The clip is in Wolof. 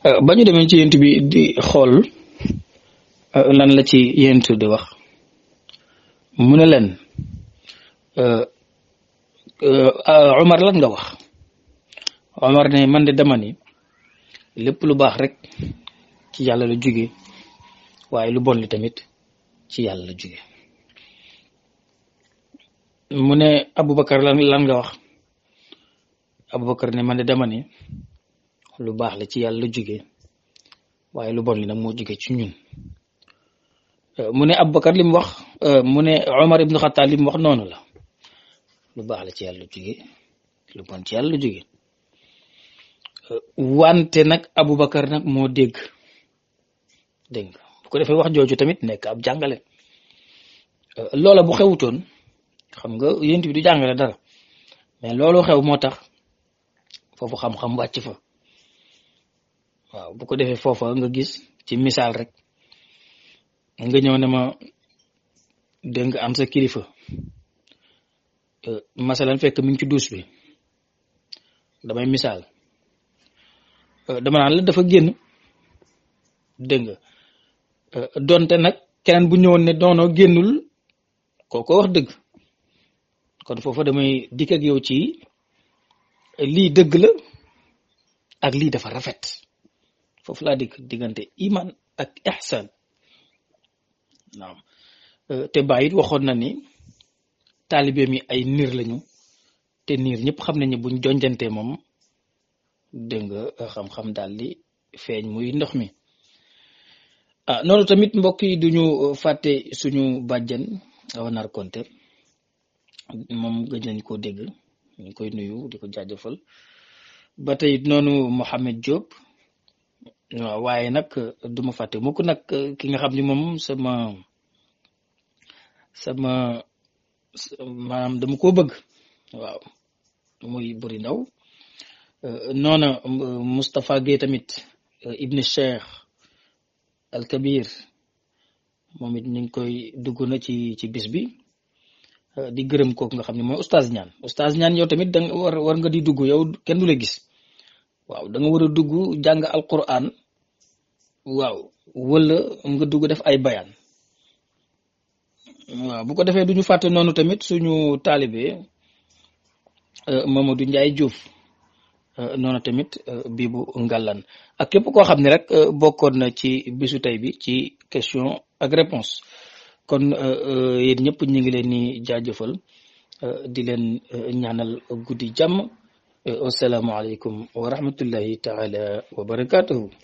ba ñu demee ci yent bi di xool lan la ci yent di wax mu ne leen Omar lan nga wax Omar ne man de dama ni lépp lu baax rek ci yàlla la jóge waaye lu bon li tamit ci yàlla la jóge mu ne Aboubacar lan lan nga wax Aboubacar ne man de dama ni lu baax la ci yàlla la jóge waaye lu bon li nag moo jóge ci ñun mu ne Aboubacar li mu wax mu ne Omar ibnu Xattaab li mu wax noonu la lu baax la ci yàlla jóge lu bon ci yàlla la jóge wante nag Aboubacar nag moo dégg dégg nga bu ko defee wax jooju tamit nekk ab jàngale loola bu xewutoon xam nga yént bi du jàngale dara mais loolu xew moo tax foofu xam-xam wàcc fa waaw bu ko defee foofa nga gis ci misaal rek nga ñëw ne ma dégg nga am sa kilifa masalan fekk mi ngi ci duus bi damay misaal dama naan la dafa génn dégg nga donte nag keneen bu ñëwoon ne doonoo génnul kooko wax dëgg kon foofa damay dikk ak yow ci lii dëgg la ak lii dafa rafet foofu laa dikk diggante iman ak ihsan naam te bàyyit waxoon na ni taalibe mi ay niir lañu te niir ñëpp xam nañu buñ jonjantee moom dégg nga xam-xam daal di feeñ muy ndox mi ah noonu tamit mbokk yi duñu fàtte suñu bàjjan awa nar konte moom gëj nañ koo dégg ñu koy nuyu di ko jaajëfal ba tey noonu Mohamed Diop waaw waaye nag duma fàtte mukk nag ki nga xam ni moom sama sama maanaam dama koo bëgg waaw muy buri ndaw noona Moustapha Gueye tamit Ibn Cheikh Al Kabir moom it ñu ngi koy dugg na ci ci bis bi di gërëm kooku nga xam ne mooy oustaz ñaan oustaz ñaan yow tamit da nga war war nga di dugg yow kenn du la gis waaw da nga war a dugg jàng alquran waaw wala nga dugg def ay bayaan waaw bu ko defee duñu fàtte noonu tamit suñu taalibe Mamadou Ndiaye Diouf noonu tamit bii bu ngàllan ak képp koo xam ne rek bokkoon na ci bisu tey bi ci question ak réponse kon yéen ñëpp ñu ngi leen ni jaajëfal di leen ñaanal guddi jàmm wasalaamualeykum wa rahmatullahi taala wa barakatuhu